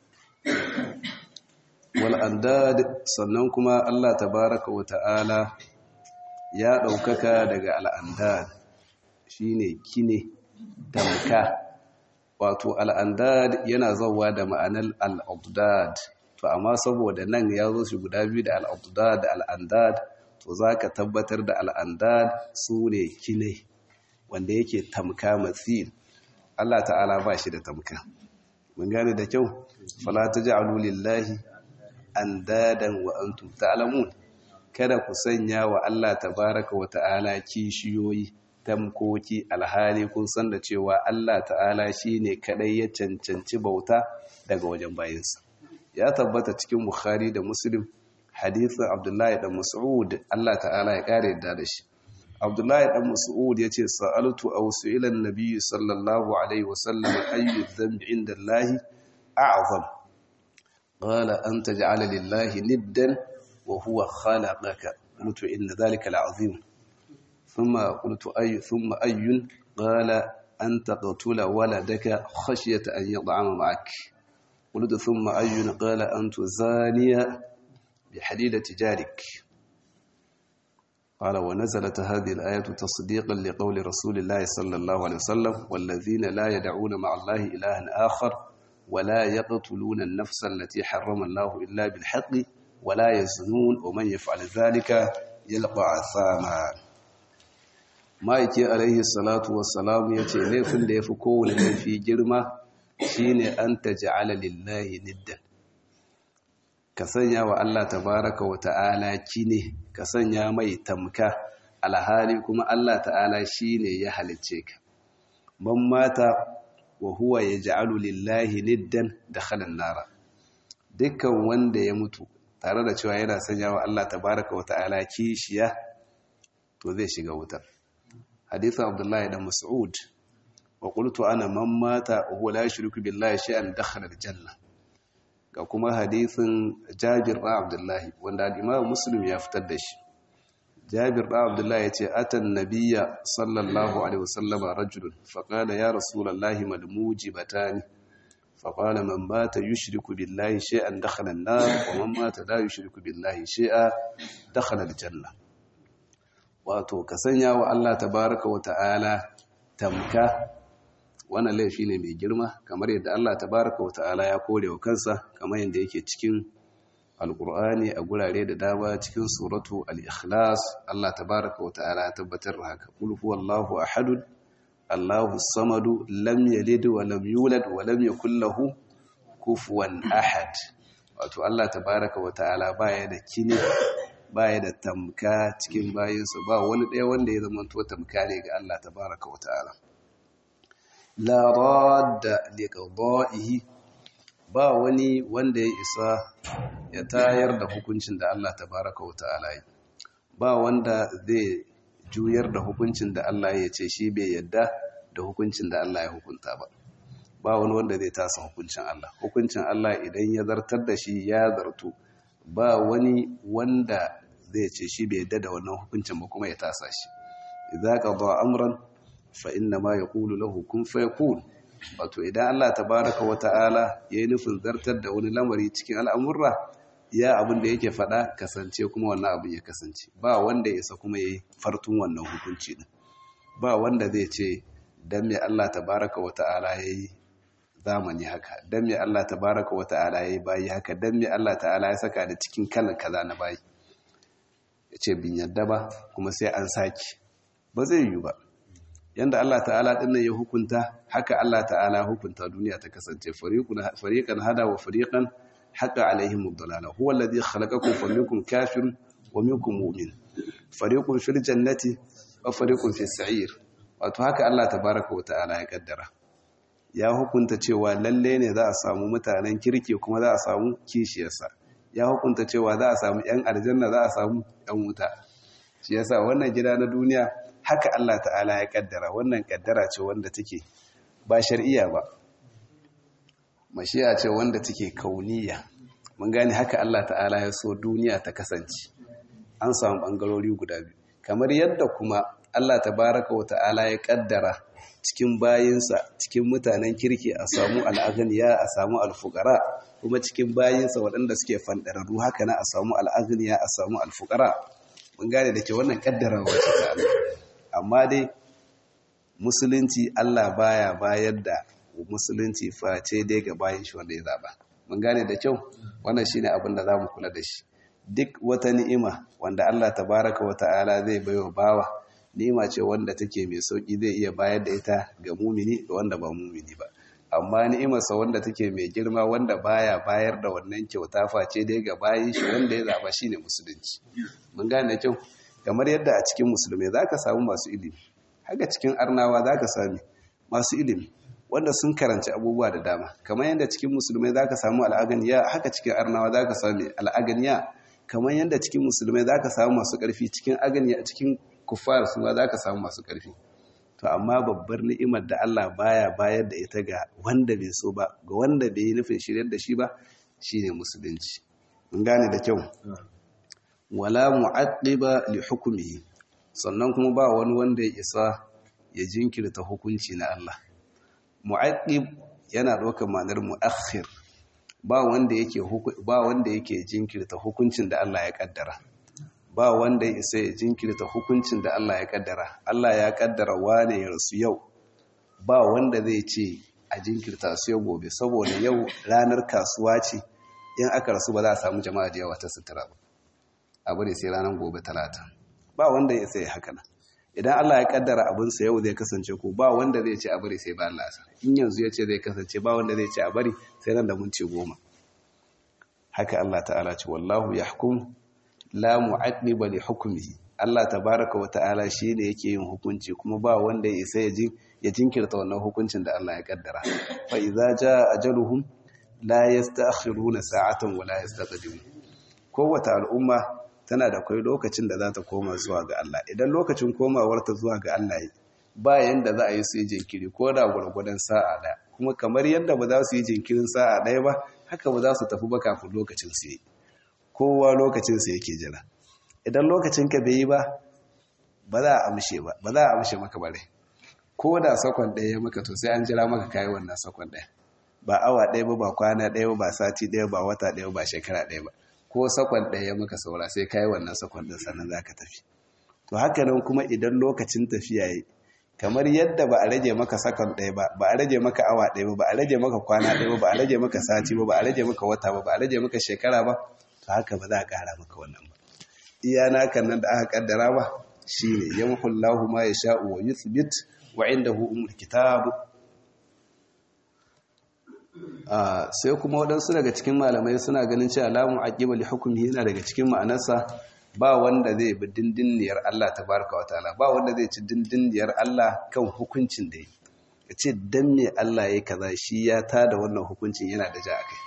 wal'andad sannan kuma Allah tabaraka wa ta'ala ya ɗaukaka daga al'andad shi ne kine tamka wato al'andad yana zauwa da ma'anar al'abdad to amma saboda nan ya zo shi guda biyu da al'abdad da al'andad to za ka tabbatar da al'andad su ne kine wanda yake tamka matsil Allah ta'ala ba shi da tamka mun gane da kyau fala ta ji alulillahi an dadan wa antum ta'lamun kada ku sanya wa Allah tabaraka wa ta'ala kishiyoyi tamkoki alhali kun san da cewa Allah ta'ala shine kadai ya cancanci bauta daga wajen bayinsa ya tabbata cikin Bukhari da Muslim hadisin Abdullahi dan Mas'ud Allah ta'ala ya kare yadda da shi Abdullahi dan Mas'ud yace sa'altu aw su'ila an-nabiy sallallahu alaihi wasallam ayyu dhanbi inda Allah a'zam qala an taj'ala lillahi niddan wa huwa khalaqaka mutu inna dhalika la'azim ثم قلت أي ثم أي قال أن تقتل ولدك خشية أن يطعم معك قلت ثم أي قال أن تزاني بحديدة جارك قال ونزلت هذه الآية تصديقا لقول رسول الله صلى الله عليه وسلم والذين لا يدعون مع الله إلها آخر ولا يقتلون النفس التي حرم الله إلا بالحق ولا يزنون ومن يفعل ذلك يلقى عثاما ma'aiki alaihi salatu wassalamu ya ce laifin da ya fi kowane laifi girma shine an ta ja'ala lillahi niddan ka sanya wa Allah tabaraka wa ta'ala kine ka sanya mai tamka alhali kuma Allah ta'ala shine ya halicce ka man mata wa huwa yaj'alu lillahi niddan dakhala nara dukkan wanda ya mutu tare da cewa yana sanya wa Allah tabaraka wa ta'ala kishiya to zai shiga wutar hadithu abdullahi da mas'ud wa qultu ana man mata wa huwa la yushriku billahi shay'an dakhala al-janna ga kuma hadithin Jabir da Abdullahi wanda al-Imam Muslim ya fitar da shi Jabir da Abdullahi yace atan nabiyya sallallahu alaihi wasallam rajulun faqala ya rasulullahi mal mujibatani faqala man mata yushriku billahi shay'an dakhala an-nar wa man mata la yushriku billahi shay'an dakhala al-janna wato ka sanya wa Allah tabaraka wa ta'ala tamka wannan laifi ne mai girma kamar yadda Allah tabaraka wa ta'ala ya kore wa kansa kamar yadda yake cikin alkur'ani a gurare da dama cikin suratu al-ikhlas Allah tabaraka wa ta'ala ya tabbatar da haka qul huwallahu ahad Allahu samadu lam yalid wa lam yulad wa lam yakul lahu kufuwan ahad wato Allah tabaraka wa ta'ala baya da kine baya da tamka cikin bayinsa ba wani ɗaya wanda ya zama to tamka ne ga Allah tabaraka wa ta'ala la radda liqada'ihi ba wani wanda ya isa ya tayar da hukuncin da Allah tabaraka wa ta'ala yi ba wanda zai juyar da hukuncin da Allah ya ce shi bai yadda da hukuncin da Allah ya hukunta ba ba wani wanda zai tasa hukuncin Allah hukuncin Allah idan ya zartar da shi ya zartu ba wani wanda zai ce shi bai yadda da wannan hukuncin ba kuma ya tasa shi idza qada amran fa inna ma yaqulu lahu kun fayakun wato idan Allah tabaaraka wa ta'ala yayi nufin zartar da wani lamari cikin al'amurra ya abin da yake fada kasance kuma wannan abin ya kasance ba wanda ya isa kuma yayi fartun wannan hukunci din ba wanda zai ce dan me Allah tabaaraka wa ta'ala yayi zamani haka dan me Allah tabaaraka wa ta'ala yayi bayi haka dan me Allah ta'ala ya saka da cikin kalan kaza na bayi yace bin yadda ba kuma sai an saki ba zai yi ba yanda Allah ta'ala dinnan ya hukunta haka Allah ta'ala hukunta duniya ta kasance fariqan hada wa fariqan haqa alaihim ad-dalala huwa alladhi khalaqakum faminkum kafirun wa minkum mu'min fariqun fil jannati wa fariqun fis sa'ir wato haka Allah tabaaraka wa ta'ala ya kaddara ya hukunta cewa lalle ne za a samu mutanen kirki kuma za a samu kishiyarsa ya hukunta cewa za a samu yan aljanna za a samu yan wuta shi yasa wannan gida na duniya haka Allah ta'ala ya kaddara wannan kaddara ce wanda take ba shar'iyya ba mashiya ce wanda take kauniya mun gane haka Allah ta'ala ya so duniya ta kasance an samu bangarori guda biyu kamar yadda kuma Allah tabaraka wa ta'ala ya kaddara cikin bayinsa cikin mutanen kirki a samu al'aghniya a samu alfukara kuma cikin bayinsa waɗanda suke fandararru haka na a samu al'aghniya a samu alfukara mun gane da ke wannan kaddara wacce ta Allah amma dai musulunci Allah baya bayar da musulunci face dai ga bayan shi wanda ya zaba mun gane da kyau wannan shine abin da zamu kula da shi duk wata ni'ima wanda Allah tabaraka wa ta'ala zai baiwa bawa ni'ima ce wanda take mai sauki zai iya bayar da ita ga mumini da wanda ba mumini ba amma ni'imarsa wanda take mai girma wanda baya bayar da wannan kyauta face dai ga bayan shi wanda ya zaba shine musulunci mun gane da kyau kamar yadda a cikin musulmai zaka samu masu ilimi haka cikin arnawa zaka sami masu ilimi wanda sun karanci abubuwa da dama kamar yadda cikin musulmai zaka samu al'aganiya haka cikin arnawa zaka sami al'aganiya kamar yadda cikin musulmai zaka samu masu ƙarfi cikin aganiya cikin kuffar su ma zaka samu masu ƙarfi to amma babbar ni'imar da Allah baya bayar da ita ga wanda bai so ba ga wanda bai yi nufin shiryar da shi ba shine musulunci mun gane da kyau wala mu'aqqiba li hukmihi sannan kuma ba wani wanda ya isa ya jinkirta hukunci na Allah mu'aqqib yana ɗaukar ma'anar mu'akhir ba wanda yake ba wanda yake jinkirta hukuncin da Allah ya kaddara ba wanda ya isa ya jinkirta hukuncin da Allah ya kaddara Allah ya kaddara wane ya rasu yau ba wanda zai ce a jinkirta su yau gobe saboda yau ranar kasuwa ce in aka rasu ba za a samu jama'a da yawa ta sutura ba abu ne sai ranar gobe talata ba wanda ya sai haka nan idan Allah ya kaddara abinsa yau zai kasance ko ba wanda zai ce a bari sai bayan lasa in yanzu ya ce zai kasance ba wanda zai ce a bari sai nan da minti goma haka Allah ta'ala ce wallahu yahkum la mu'aqqiba li hukmihi Allah tabaraka wa ta'ala shine yake yin hukunci kuma ba wanda ya isa ya jinkirta wannan hukuncin da Allah ya kaddara fa idza jaa ajaluhum la yasta'khiruna sa'atan wa la yastaqdimun kowace al'umma tana da kai lokacin da za ta koma zuwa ga Allah idan lokacin komawarta zuwa ga Allah ba yanda za a yi su yi jinkiri ko da gwargwadon sa'a ɗaya kuma kamar yadda ba za su yi jinkirin sa'a ɗaya ba haka ba za su tafi ba kafin lokacin su yi kowa lokacin su yake jira idan lokacin ka bai yi ba ba za a amshe ba ba za a amshe maka bare ko da sakon ɗaya ya maka to sai an jira maka kayi wannan sakon ɗaya ba awa ɗaya ba ba kwana ɗaya ba ba sati ɗaya ba wata ɗaya ba shekara ɗaya ba ko sakon ɗaya maka saura sai kayi wannan sakon ɗin sannan za ka tafi to haka nan kuma idan lokacin tafiya yi kamar yadda ba a rage maka sakon ɗaya ba ba a rage maka awa ɗaya ba ba a rage maka kwana ɗaya ba ba a rage maka sati ba ba a rage maka wata ba ba a rage maka shekara ba to haka ba za a ƙara maka wannan ba iya nakan nan da aka kaddara ba shine yamhu Allahu ma yasha'u wa yuthbit wa indahu umul kitab sai kuma waɗansu daga cikin malamai suna ganin cewa lamun aqiba li hukmi yana daga cikin ma'anarsa ba wanda zai bi dindindiyar Allah tabaraka wa ta'ala ba wanda zai ci dindindiyar Allah kan hukuncin da yi yace dan me Allah yayi kaza shi ya tada wannan hukuncin yana da ja akai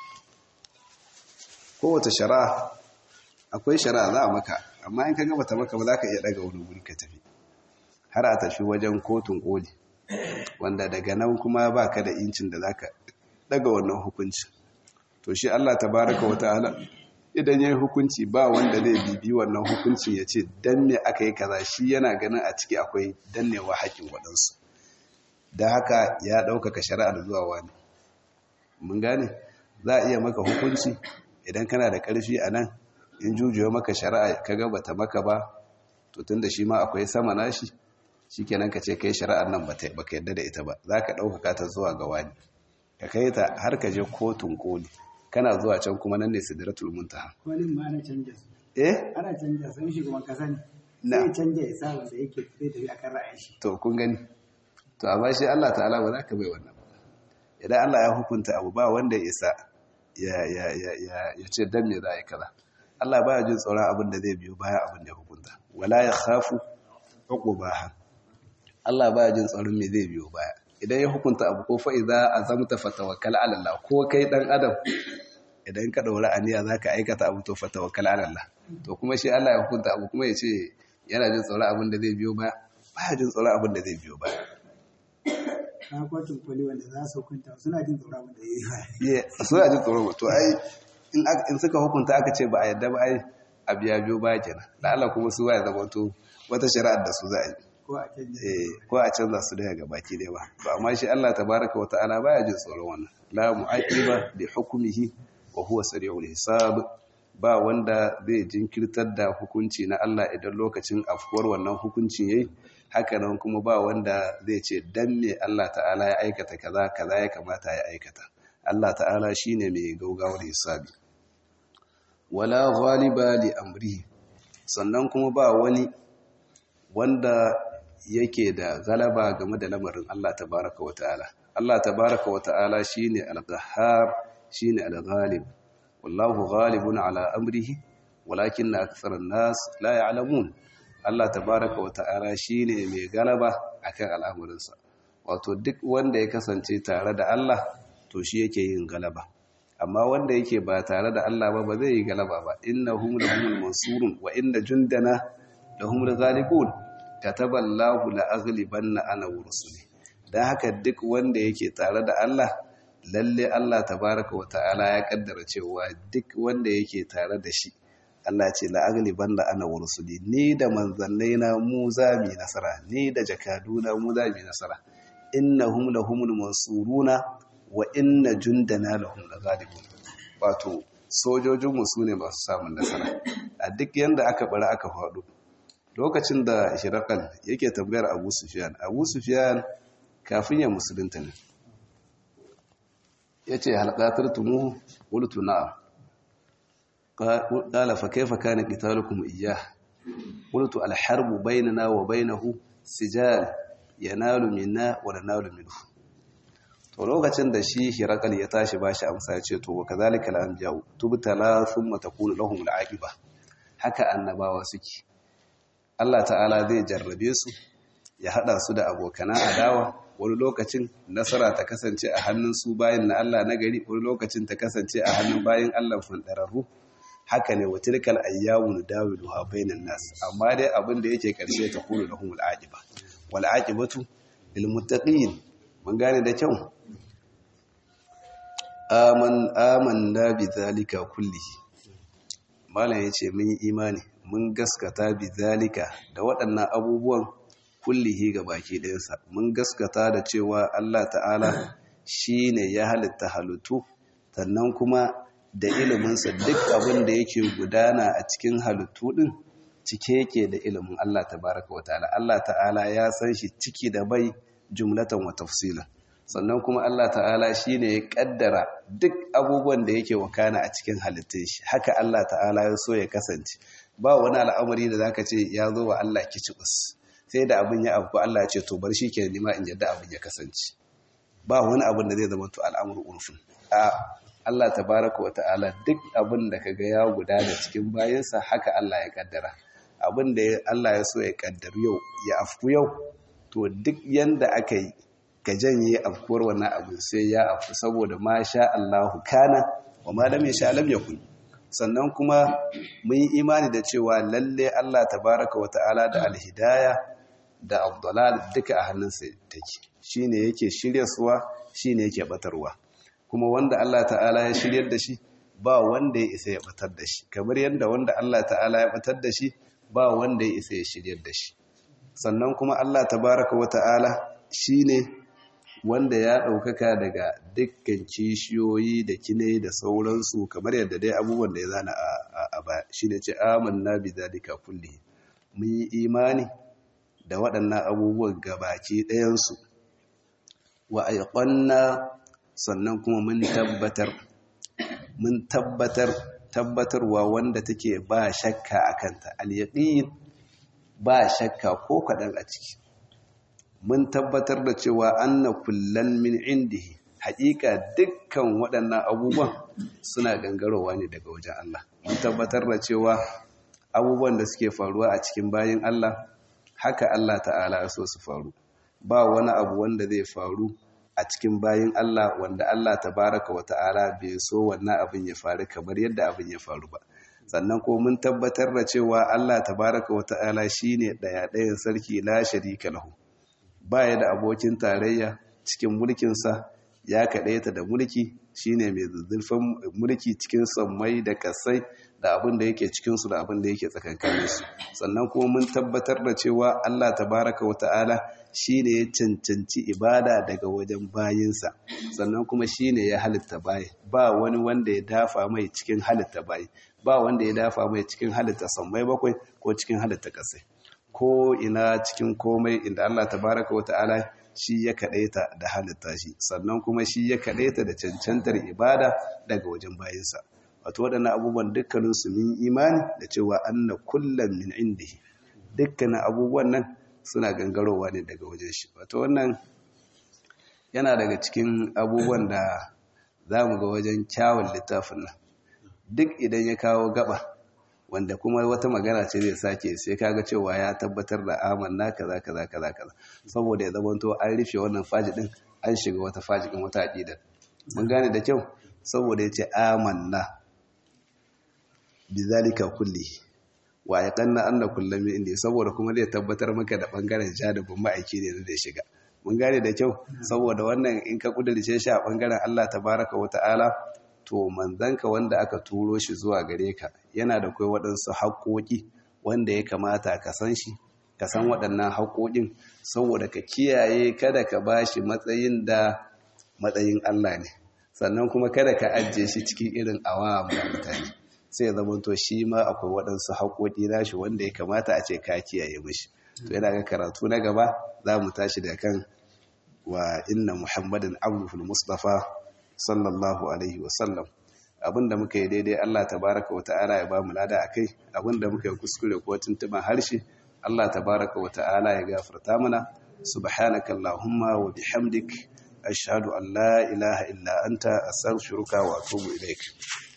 kowace shari'a akwai shari'a za a maka amma in ka ga bata maka ba za ka iya daga wani guri ka tafi har a tafi wajen kotun koli wanda daga nan kuma baka da incin da zaka daga wannan hukunci to shi Allah tabaraka wa ta'ala idan yayi hukunci ba wanda zai bibi wannan hukuncin ya ce dan me aka yi kaza shi yana ganin a ciki akwai dannewa haƙin waɗansu da haka ya ɗaukaka shari'ar zuwa wani mun gane za a iya maka hukunci idan kana da ƙarfi a nan in jujuwa maka shari'a ka ga bata maka ba to tunda shi ma akwai sama nashi shikenan ka ce kai shari'ar nan bata baka yadda da ita ba za ka ɗaukaka ta zuwa ga wani ka kai ta har ka je kotun koli kana zuwa can kuma nan ne sidratul muntaha kolin ma ana canja su eh ana canja sun shugaban kasa ne Na. sai canja ya sa wanda yake zai tafi akan ra'ayin shi to kun gani to amma shi Allah ta'ala ba za ka bai wannan ba idan Allah ya hukunta abu ba wanda ya isa ya ya ya ya ya ce dan me za a yi kaza Allah baya jin tsoron abin da zai biyo bayan abin da ya hukunta wala ya khafu uqubaha Allah baya jin tsoron me zai biyo baya idan ya hukunta abu ko fa idza azamta fatawakkal ala Allah ko kai dan adam idan ka daura aniya zaka aikata abu to fatawakkal ala Allah to kuma shi Allah ya hukunta abu kuma ya ce yana jin tsoron abin da zai biyo baya baya jin tsoron abin da zai biyo baya na kotun koli wanda za su hukunta suna jin tsoron abin da ya yi ye suna jin tsoron to ai in aka- in suka hukunta aka ce ba a yadda ba ai a biya biyo baya kenan da Allah kuma su ya zama to wata shari'ar da su za a yi ko a canja eh ko a canza su daga gabaki dai ba to amma shi Allah tabaraka wa ta'ala baya jin tsoron wannan la mu'aqiba li hukmihi wa huwa sari'ul hisab ba wanda zai jinkirtar da hukunci na Allah idan lokacin afkuwar wannan hukuncin yayi hakanan kuma ba wanda zai ce dan me Allah ta'ala ya aikata kaza kaza ya kamata ya aikata Allah ta'ala shine mai gaugawar hisabi wala ghaliba li amrihi sannan kuma ba wani wanda yake da galaba game da lamarin Allah tabaraka wa ta'ala Allah tabaraka wa ta'ala shine al-qahhar shine al-ghalib wallahu ghalibun ala amrihi walakinna aktharan nas la ya'lamun Allah tabaraka wa ta'ala shine mai galaba akan al'amuransa wato duk wanda ya kasance tare da Allah to shi yake yin galaba amma wanda yake ba tare da Allah ba ba zai yi galaba ba innahum lahumul mansurun wa inna jundana lahumul ghalibun kataballahu la aghlibanna ana wa rusuli dan haka duk wanda yake tare da Allah lalle Allah tabaraka wa ta'ala ya kaddara cewa duk wanda yake tare da shi Allah ce la aghlibanna ana wa rusuli ni da manzannai na mu za mu nasara ni da jakaduna mu za mu nasara innahum lahumul mansuruna wa inna jundana lahum laghalibun wato sojojinmu su ne masu samun nasara a duk yanda aka bari aka faɗo lokacin da shirakal yake tambayar abu sufiyan abu sufiyan kafin ya musulunta ne ya ce halƙatar tumu wultu na ƙala fa kaifa kana qitalukum iyyah qultu al-harbu bainana wa bainahu sijal yanalu minna wa nanalu minhu to lokacin da shi hirakal ya tashi bashi amsa ya ce to wa kadhalika al-anbiya tubtala thumma takunu lahum al-aqiba haka annabawa suke Allah ta'ala zai jarrabe su ya hada su da abokana adawa wani lokacin nasara ta kasance a hannun su bayan na Allah na gari wani lokacin ta kasance a hannun bayan Allah fundararru haka ne watilkal ayyamu dawiluha bainan nas amma dai abin da yake karshe ta kulu lahumul aqiba wal aqibatu lil muttaqin mun gane da kyau aman amanna bi zalika kullihi malam yace mun yi imani mun gaskata bi zalika da waɗannan abubuwan kullihi ga baki ɗayansa mun gaskata da cewa Allah ta'ala shine ya halitta halittu sannan kuma da iliminsa duk abin da yake gudana a cikin halittu ɗin cike yake da ilimin Allah tabaraka wa ta'ala Allah ta'ala ya san shi ciki da bai jumlatan wa tafsilan sannan kuma Allah ta'ala shine ya kaddara duk abubuwan da yake wakana a cikin halittun shi haka Allah ta'ala ya so ya kasance ba wani al'amari da zaka ce ya zo wa Allah kicibus sai da abin ya abu Allah ce to bar shi ke nima in yadda abin ya kasance ba wani abin da zai zama to al'amuru urfin a Allah tabaraka wa ta'ala duk abin da kaga ya gudana cikin bayansa haka Allah ya kaddara abin da Allah ya so ya kaddar yau ya afku yau to duk yanda aka yi ka janye afkuwar wannan abu sai ya afku saboda ma sha Allahu kana wa ma lam yasha lam yakun sannan kuma mun yi imani da cewa lalle Allah tabaraka wa ta'ala da alhidaya da abdulal duka a hannunsa take shine yake shiryarwa shine yake batarwa kuma wanda Allah ta'ala ya shiryar da shi ba wanda ya isa ya batar da shi kamar yadda wanda Allah ta'ala ya batar da shi ba wanda ya isa ya shiryar da shi sannan kuma Allah tabaraka wa ta'ala shine wanda ya ɗaukaka daga dukkan kishiyoyi da kine da sauransu kamar yadda dai abubuwan da ya zana a baya shi ne ce amanna bi zalika kulli mun yi imani da waɗannan abubuwan gabaki ɗayansu wa aiqanna sannan kuma mun tabbatar mun tabbatar tabbatarwa wanda take ba shakka akanta al-yaqin ba shakka ko kaɗan a ciki mun tabbatar da cewa anna kullan min indihi haƙiƙa dukkan waɗannan abubuwan suna gangarowa ne daga wajen Allah mun tabbatar da cewa abubuwan da suke faruwa a cikin bayin Allah haka Allah ta'ala ya so su faru ba wani abu wanda zai faru a cikin bayin Allah wanda Allah tabaraka wa ta'ala bai so wannan abin ya faru kamar yadda abin ya faru ba sannan ko mun tabbatar da cewa Allah tabaraka wa ta'ala shine daya ɗayan sarki la sharika lahu baya da abokin tarayya cikin mulkinsa ya kaɗaita da mulki shine mai zuzzurfin mulki cikin sammai da kasai da abin da yake cikinsu da abin da yake tsakankaninsu sannan kuma mun tabbatar da cewa Allah tabaraka wa ta'ala shine ya cancanci ibada daga wajen bayinsa sannan kuma shine ya halitta bayi ba wani wanda ya dafa mai cikin halitta bayi ba wanda ya dafa mai cikin halitta sammai bakwai ko cikin halitta ƙasai ko ina cikin komai inda Allah tabaraka wa ta'ala shi ya kaɗaita da halitta shi sannan kuma shi ya kaɗaita da cancantar ibada daga wajen bayinsa wato waɗannan abubuwan dukkanin su min imani da cewa anna kullum min indihi dukkanin abubuwan nan suna gangarowa ne daga wajen shi wato wannan yana daga cikin abubuwan da za mu ga wajen kyawun littafin nan duk idan ya kawo gaba wanda kuma wata magana ce zai sake sai kaga cewa ya tabbatar da amanna kaza kaza kaza kaza saboda ya zamanto an rufe wannan faji din an shiga wata faji din wata aqida mun gane da kyau saboda yace amanna bizalika kulli wa yaqanna anna kullam min indi saboda kuma zai tabbatar maka da bangaren jadabin ma'aiki ne da shiga mun gane da kyau saboda wannan in ka kudurce shi a bangaren Allah tabaraka wa ta'ala to manzanka wanda aka turo shi zuwa gare ka yana da kai waɗansu haƙoƙi wanda ya kamata ka san shi ka san waɗannan haƙoƙin saboda ka kiyaye kada ka ba shi matsayin da matsayin Allah ne sannan kuma kada ka ajiye shi cikin irin awam da mutane sai ya zama to shi ma akwai waɗansu haƙoƙi nashi wanda ya kamata a ce ka kiyaye mishi to yana ga karatu na gaba za mu tashi da kan wa inna muhammadin abdul mustafa sallallahu alaihi wasallam abinda muka yi daidai Allah tabaraka wa ta'ala ya ba mu lada akai abinda muka yi kuskure ko tuntuban harshe Allah tabaraka wa ta'ala ya gafarta mana subhanaka allahumma wa bihamdik ashhadu an la ilaha illa anta astaghfiruka wa atubu ilaik